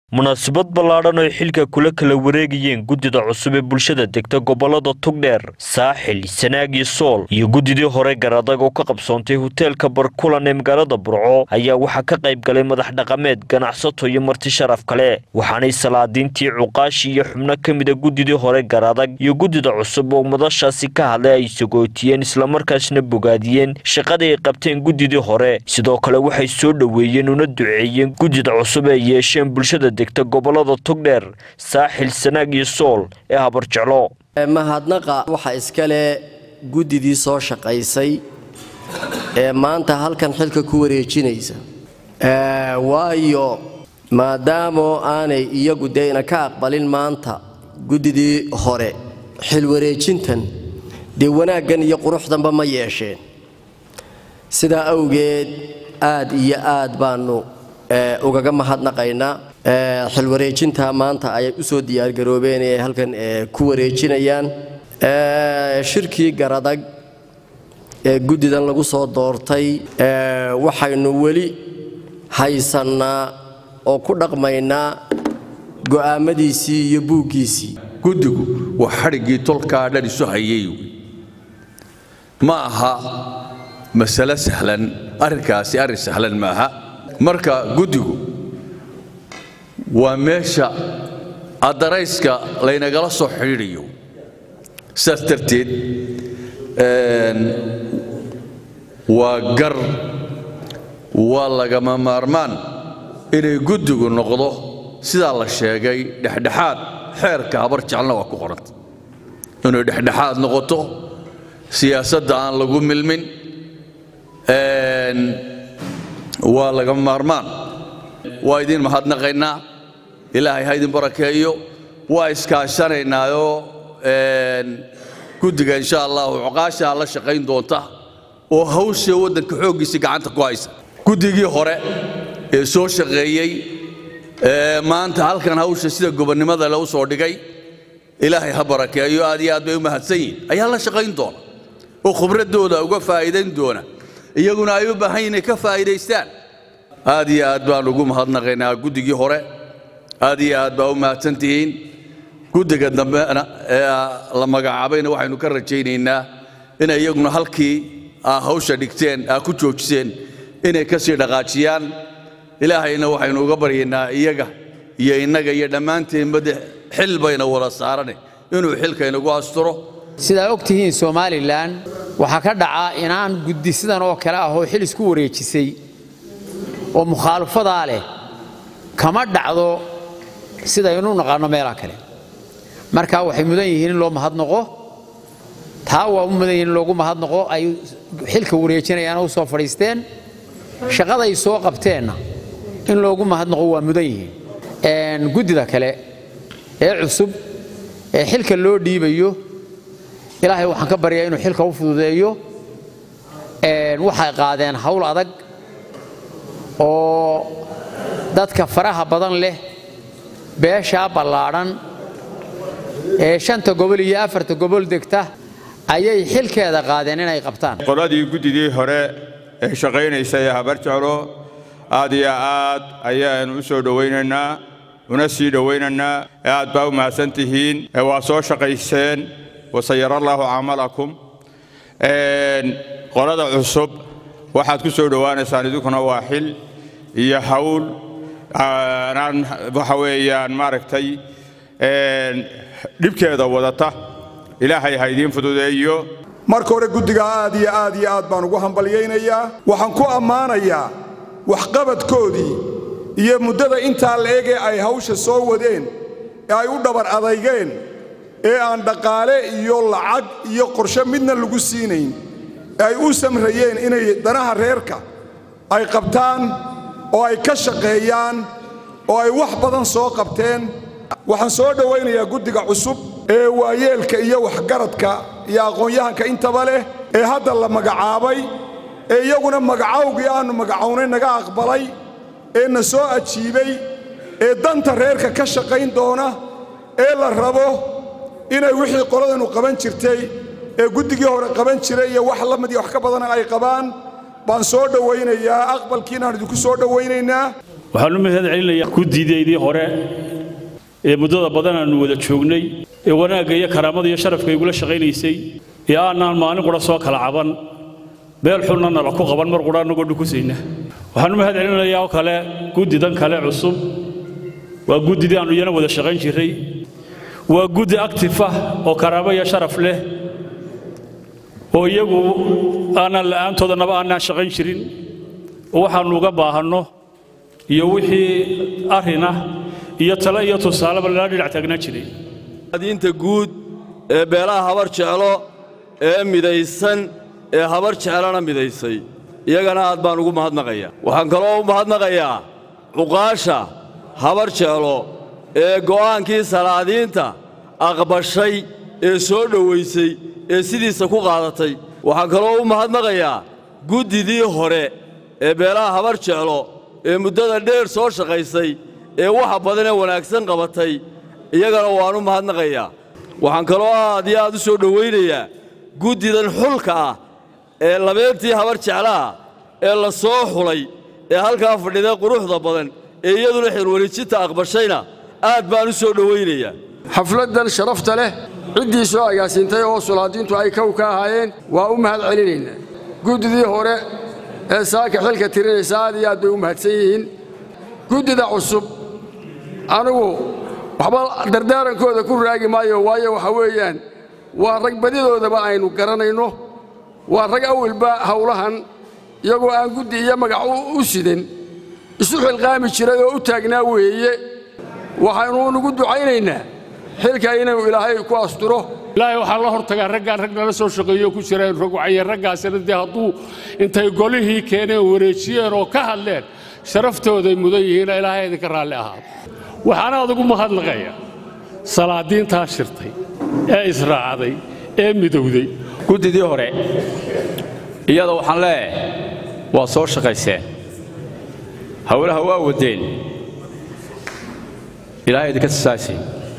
munaasabad ballaadhan oo xilka kula kala wareegayeen guddida cusub ee bulshada degta gobolada tugdheer saaxil sanaag iyo sool iyo guddidii hore garadag oo ka qabsoontay hoteelka barkulan ee magaalada burco ayaa waxaa ka qayb galay madax dhaqameed ganacsato iyo marti sharaf kale waxaanay salaadiintii cuqaashi iyo xubno ka mida guddidii hore garadag iyo guddida cusub oo madashaasi ka hadlay ay sagootiyeen islamarkaasna bogaadiyeen shaqadii ay qabteen guddidii hore sidoo kale waxay soo dhoweeyeen una duceeyeen guddida cusub ee yeesheen bulshada degta gobolada tugdheer saaxil sanaag iyo sool ee habarjeclo mahadnaqa waxaa iskale guddidii soo shaqaysay ee maanta halkan xilka ku wareejinaysa waayo maadaamoo aanay iyagu deyna ka aqbalin maanta guddidii hore xil wareejintan dee wanaaggan iyo quruxdanba ma yeesheen sidaa awgeed aad iyo aad baannu ugaga mahadnaqaynaa xilwareejinta maanta ayay u soo diyaargaroobeen ee halkan ku wareejinayaan shirkii garadag ee guddidan lagu soo doortay waxaynu weli haysannaa oo ku dhaqmaynaa go'aamadiisii iyo buuggiisii guddigu waa xadhiggii tolkaa dhan isu hayay ma aha masale sahlan arrinkaasi arrin sahlan maaha marka guddigu waa meesha addarayska laynagala soo xidhiidhayo sidaas darteed waa gar waa lagama maarmaan inay guddigu noqdo sidaa la sheegay dhexdhexaad xeerka habar jeclna waa ku qoranta inay dhexdhexaad noqoto siyaasadda aan lagu milmin waa lagama maarmaan waa idiin mahadnaqaynaa ilaahay ha idin barakeeyo waa iskaashanaynaayoo guddiga insha allahu cuqaashaa la shaqayn doonta oo hawshee waddanka xooggiisii gacanta ku haysa guddigii hore ee soo shaqeeyey maanta halkan hawsha sida gobonnimada le u soo dhigay ilaahay ha barakeeyo aad iyo aad bay u mahadsan yihin ayaa la shaqayn doona oo khibraddooda uga faa'iidayn doona iyaguna ay u baahan yihin inay ka faa'iidaystaan aad iyo aad baan ugu mahadnaqaynaa guddigii hore aad iyo aad baa u mahadsan tihiin guddiga dambena ee la magacaabayna waxaynu ka rajaynaynaa inay iyaguna halkii aa hawsha dhigteen aa ku joojiseen inay ka sii dhaqaajiyaan ilaahayna waxaynu uga baryaynaa iyaga iyo innaga iyo dhammaanteenba de xil bayna wada saarane inuu xilka inagu asturo sidaa og tihiin somalilan waxaa ka dhaca inaan guddi sidan oo kale ah oo xil isku wareejisay oo mukhaalafadaa leh kama dhacdo sidaynu naqaanno meelaha kale marka waxay mudan yihiin in loo mahadnaqo taa waa u mudan yihiin in loogu mahadnaqo ay xilka wareejinayaana u soo fadhiisteen shaqaday soo qabteenna in loogu mahadnaqo waa mudan yihiin guddida kale ee cusub ee xilka loo dhiibayo ilaahay waxaan ka baryaa inuu xilka u fududeeyo waxay qaadeen hawl adag oo dadka faraha badan leh beeshaa ballaadhan ee shanta gobol iyo afarta gobol degta ayay xilkeeda qaadeen inay qabtaan qoladii guddidii hore ee shaqaynaysa ee habar jeclo aad iyo aad ayaanu u soo dhowaynaynaa una sii dhowaynaynaa aad baa u mahadsan tihiin waa soo shaqayseen wasayara allaahu camalakum qolada cusub waxaad ku soo dhowaanaysaan idinkuna waa xil iyo hawl aan waxa weeyaan maaragtay dhibkeeda wadata ilaahay ha idiin fududeeyo marka hore guddiga aad iyo aad iyo aad baan ugu hambalyaynayaa waxaan ku ammaanayaa waxqabadkoodii iyo muddada intaa la egee ay hawsha soo wadeen ee ay u dhabar adaygeen ee aan dhaqaale iyo lacag iyo qorshe midna lagu siinayn ee ay u samrayeen inay danaha reerka ay qabtaan oo ay ka shaqeeyaan oo ay wax badan soo qabteen waxaan soo dhowaynayaa guddiga cusub ee waayeelka iyo waxgaradka iyo aqoon-yahanka intaba leh ee hadda la magacaabay ee iyaguna magacawgii aannu magacownay naga aqbalay ee na soo ajiibay ee danta reerka ka shaqayn doona ee la rabo inay wixii qoladanu qaban jirtay ee guddigii hore qaban jiray iyo wax la mid iyo wax ka badana ay qabaan baan soo dhowaynayaa aqbalkiinaan idinku soo dhowaynaynaa waxaan u mahad celinayaa guddideydii hore ee muddada badan aanu wada joognay ee wanaagga iyo karaamada iyo sharafka igula shaqaynaysay ee aanaan maalin qura soo kala caban meel xunna nala ku qaban mar qura annagoo dhukusayna waxaan u mahad celinayaa oo kale guddidan kale cusub waa guddidii aannu iyana wada shaqayn jirray waa guddi actif ah oo karaamo iyo sharaf leh oo iyagu aanaan la'aantoodannaba aanaan shaqayn jirin oo waxaannu uga baahanno iyo wixii arrinah iyo tale iyo tusaaleba lala dhinac taagnaan jiray diinta guud ee beelaha habar jeclo ee midaysan ee habar jeclana midaysay iyagana aad baan ugu mahadnaqayaa waxaan kaloo u mahadnaqayaa cuqaasha habar jeclo ee go'aankii salaadiinta aqbashay ee soo dhowaysay ee sidiisa ku qaadatay waxaan kaloo u mahadnaqayaa guddidii hore ee beelaha habar jeclo ee muddada dheer soo shaqaysay ee waxa badanee wanaagsan qabatay iyagana waan u mahadnaqayaa waxaan kaloo aad iyo aad u soo dhowaynayaa guddidan xulka ah ee labeentii habar jeclaha ee la soo xulay ee halkaa fadhida quruxda badan ee iyaduna xilwareejinta aqbashayna aad baan u soo dhowaynayaa xafladdan sharafta leh ciddii soo agaasintay oo sulaadiintu ay kow ka ahaayeen waa u mahad celinaynaa guddidii hore ee saaka xilka tirinaysa aad iyo aad bay u mahadsan yihiin guddida cusub anigu waxba dardaarankooda ku raagi maayo waayo waxa weeyaan waa rag badidoodaba aynu garanayno waa rag awalba howlahan iyagoo aan guddi iyo magac u sidan isu xilqaami jiray oo u taagnaa weeye waxaynu unugu ducaynaynaa xilka inuu ilaahay ku asturo ilaahay waxaa la hortagaa raggaan rag nala soo shaqeeyo ku jireen rogwacaye raggaasina dee hadduu intay golihii keeneen wareejiyeen oo ka hadleen sharaftooday mudan yihiina ilaahay idinka raalli ahaado waxaana adugu mahadnaqaya salaadiintaa shirtay ee israacday ee midowday guddidii hore iyada waxaan leeyahay waa soo shaqayseen howlaha waa waddeen ilaahay idinka tusaasay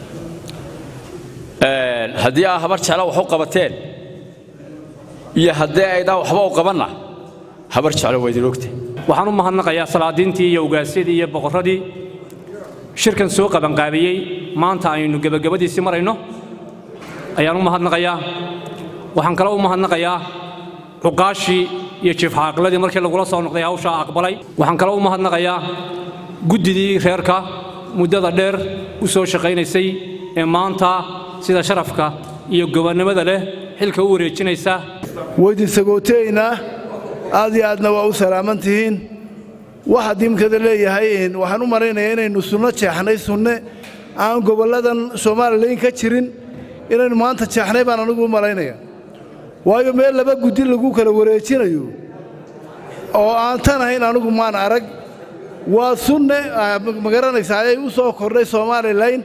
haddii aa habar jecla wax u qabateen iyo haddii aydaan waxba u qabanna habar jeclo waa idin ogtay waxaan u mahadnaqayaa salaadiintii iyo ugaasyadii iyo boqorradii shirkan soo qabanqaabiyey maanta aynu gebagabadiisii marayno ayaan u mahadnaqayaa waxaan kale u mahadnaqayaa cuqaashii iyo jiifxaaqladii markii lagula soo noqday hawshaa aqbalay waxaan kale u mahadnaqayaa guddidii reerka muddada dheer u soo shaqaynaysay ee maanta sida sharafka iyo gobonnimada leh xilka u wareejinaysa waydin sagootaynaa aad iyo aadna waa u salaaman tihiin waxa diimkada leeyahay waxaan u malaynayaa inaynu sunno jeexnay sunne aan gobolladan soomaalilan ka jirin inaynu maanta jeexnay baan anigu u malaynaya waayo meel laba guddi lagu kala wareejinayo oo aan tan ahayn anigu maan arag waa sunne ma garanaysaa ayay u soo kordhay somalilan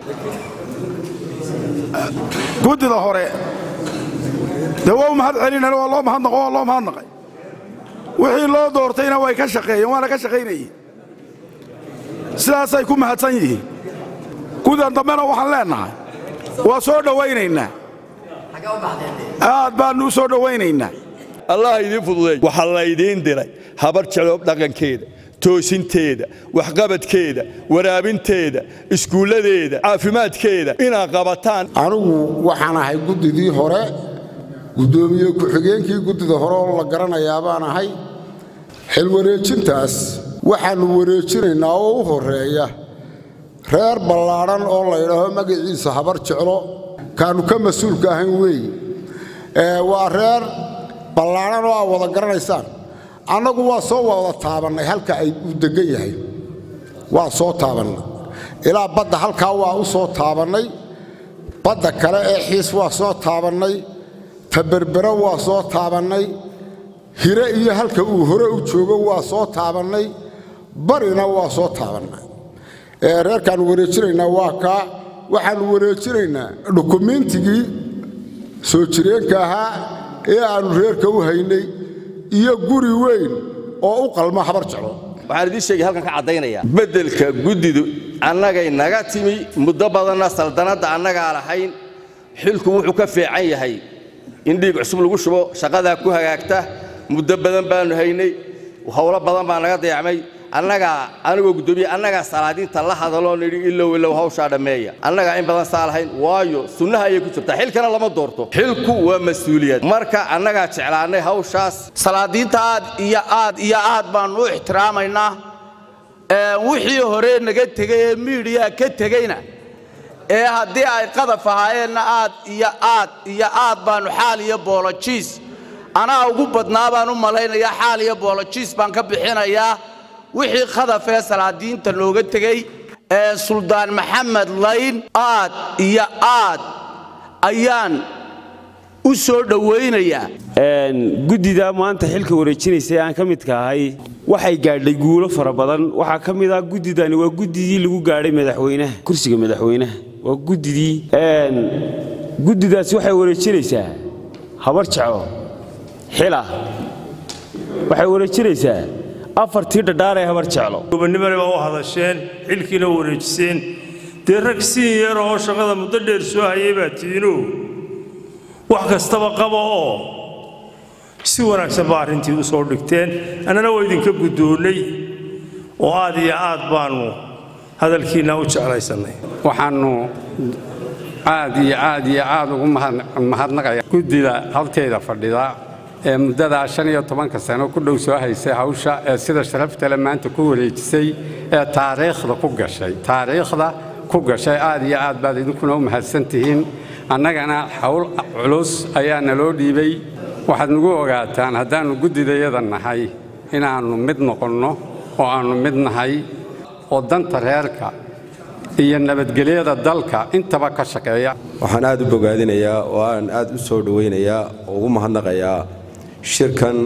guddida hore dee waa u mahad celinana waa loo mahadnaqo waa loo mahadnaqay wixii loo doortayna way ka shaqeeyeen waana ka shaqaynayeen sidaasay ku mahadsan yihiin gudan dambena waxaan leennahay waa soo dhowaynaynaa aad baannu u soo dhowaynaynaa allah idiin fududeey waxaa laydiin diray habar jecloob dhaqankeeda toosinteeda waxqabadkeeda waraabinteeda iskuulladeeda caafimaadkeeda inaad qabataan anigu waxaan ahay guddidii hore guddoomiye ku-xigeenkii guddida hore oo la garanayaa baan ahay xilwareejintaas waxaannu wareejinaynaa oo u horreeya reer ballaadhan oo laydhaaho magaciisa habar jeclo kaannu ka mas-uulka ahayn weeye waa reer ballaadhan oo aad wada garanaysaan annagu waa soo wada taabannay halka ay uu deggan yahay waa soo taabannay ilaa badda halkaa waa u soo taabannay badda kale ee xiis waa soo taabannay taberbero waa soo taabannay hire iyo halka uu hore u joogo waa soo taabannay barina waa soo taabannay reerkaannu wareejinaynaa waa kaa waxaannu wareejinaynaa dukumiintigii soo jireenka ahaa ee aannu reerka u haynay iyo guri weyn oo u qalma habar jeclo waxaan idiin sheegay halkan ka caddaynaya beddelka guddidu annagay naga timi muddo badanna saldanadda annagaa lahayn xilku wuxuu ka fiican yahay in dhiig cusub lagu shubo shaqadaa ku hagaagta muddo badan baannu haynay howlo badan baa naga dayacmay annagaa anigoo guddoomiye annagaa salaadiinta la hadaloo nidhi ilow ilow hawshaa dhammeeya annagaa in badan saa lahayn waayo sunnaha ayay ku jirtaa xilkana lama doorto xilku waa mas-uuliyad marka annagaa jeclaannay hawshaas salaadiinta aad iyo aad iyo aad baannu u ixtiraamaynaa wixii hore naga tegay ee miidhiyaa ka tegeyna ee haddii ay qadaf ahaayeenna aad iyo aad iyo aad baannu xaal iyo boolojiis anaa ugu badnaa baan u malaynayaa xaal iyo boolojiis baan ka bixinayaa wixii qadaf ee salaadiinta nooga tegey ee suldaan maxamed layn aad iyo aad ayaan u soo dhowaynayaa guddida maanta xilka wareejinaysa aan ka midka ahay waxay gaadhay guulo fara badan waxaa ka mid ah guddidani waa guddidii lagu gaadhay madaxweynaha kursiga madaxweynaha waa guddidii guddidaasi waxay wareejinaysaa habar jaco xila waxay wareejinaysaa afartii dhadhaar ee habar jeclo gobonnimana baa u hadasheen xilkiina wareejiseen dee rag siin yar oo shaqada muddo dheer soo hayay baa tiino wax kastaba qaba oo si wanaagsan baa arrintii u soo dhigteen annana waa idinka guddoonnay oo aad iyo aad baannu hadalkiinna u jeclaysannay waxaannu aad iyo aad iyo aad ugu mahadnaqaya guddida halteeda fadhida ee muddadaa shan iyo tobanka sano ku dhow soo haysay hawsha ee sida sharaftale maanta ku wareejisay ee taariikhda ku gashay taariikhda ku gashay aad iyo aad baad idinkuna u mahadsan tihiin annagana hawl culus ayaa naloo dhiibay waxaad nagu ogaataan haddaannu guddidayada nahay inaannu mid noqonno oo aannu mid nahay oo danta reerka iyo nabadgelyada dalka intaba ka shaqeeya waxaan aad u bogaadinayaa oo aan aad u soo dhowaynayaa oo ugu mahadnaqayaa shirkan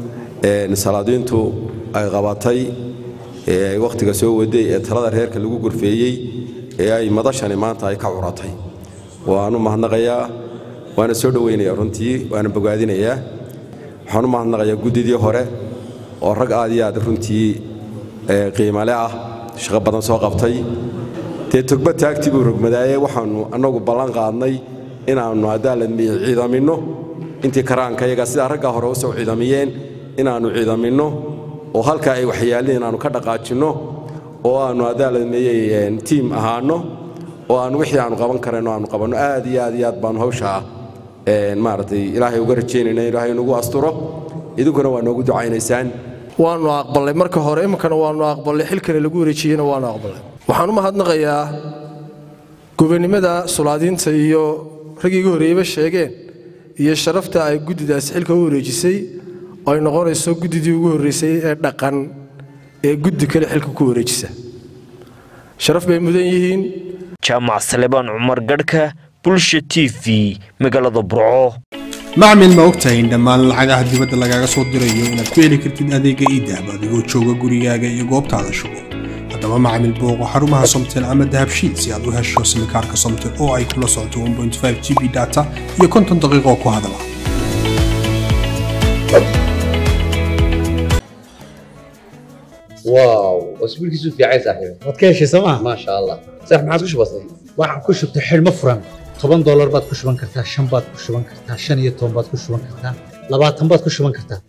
salaadiintu ay qabatay ee ay wakhtiga soo waday ee talada reerka lagu gorfeeyey ee ay madashani maanta ay ka curatay waan u mahadnaqayaa waana soo dhowaynayaa runtii waana bogaadinayaa waxaan u mahadnaqayaa guddidii hore oo rag aad iyo aad runtii qiimale ah shaqo badan soo qabtay dee togba taagtii buu rogmadaaye waxaannu annagu ballan qaadnay inaannu haddaaladmiye ciidaminno intii karaanka yaga sidaa raggaa hore u soo ciidamiyeen inaannu ciidaminno oo halkaa ay waxyaalin inaannu ka dhaqaajinno oo aannu haddaaladmeeyey tiim ahaanno oo aannu wixii aannu qaban karayno aannu qabanno aad iyo aad iyo aad baannu hawshaa maaragtay ilaahay uga rajaynayna ilaahay nagu asturo idinkuna waa noogu ducaynaysaan waannu aqballay marka hore iminkana waannu aqballay xilkana lagu wareejiyeyna waannu aqballay waxaan u mahadnaqayaa gobonnimada sulaadiinta iyo raggii iga horreeyeyba sheegeen iyo sharafta ay guddidaasi xilka u wareejisay oo ay noqonayso guddidii ugu horraysay ee dhaqan ee guddi kale xilka ku wareejisa sharaf bay mudan yihiin jaamac salebaan cumar gadhka bulsha t v magaalada burco macmil ma ogtahay in dhammaan lacagaha dibadda lagaaga soo dirayo inaad ku heli kartid adeega iidahab adigoo jooga gurigaaga iyo goobtaada shugo haddaba macmil booqo xarumaha somtel ama dahabshiid si aad u hesho simikaarka somtel oo ay kula socoto g b data iyo konton daqiiqo ku hadala واو اسبوع كيسو في عايز صاحبي waad ka heshay sooma ما شاء الله صح ما عادش بسيط waxaan ku shubtay xidhmo furan toban doolar baad ku shuban kartaa shan baad ku shuban kartaa shan iyo toban baad ku shuban kartaa labaatan baad ku shuban kartaa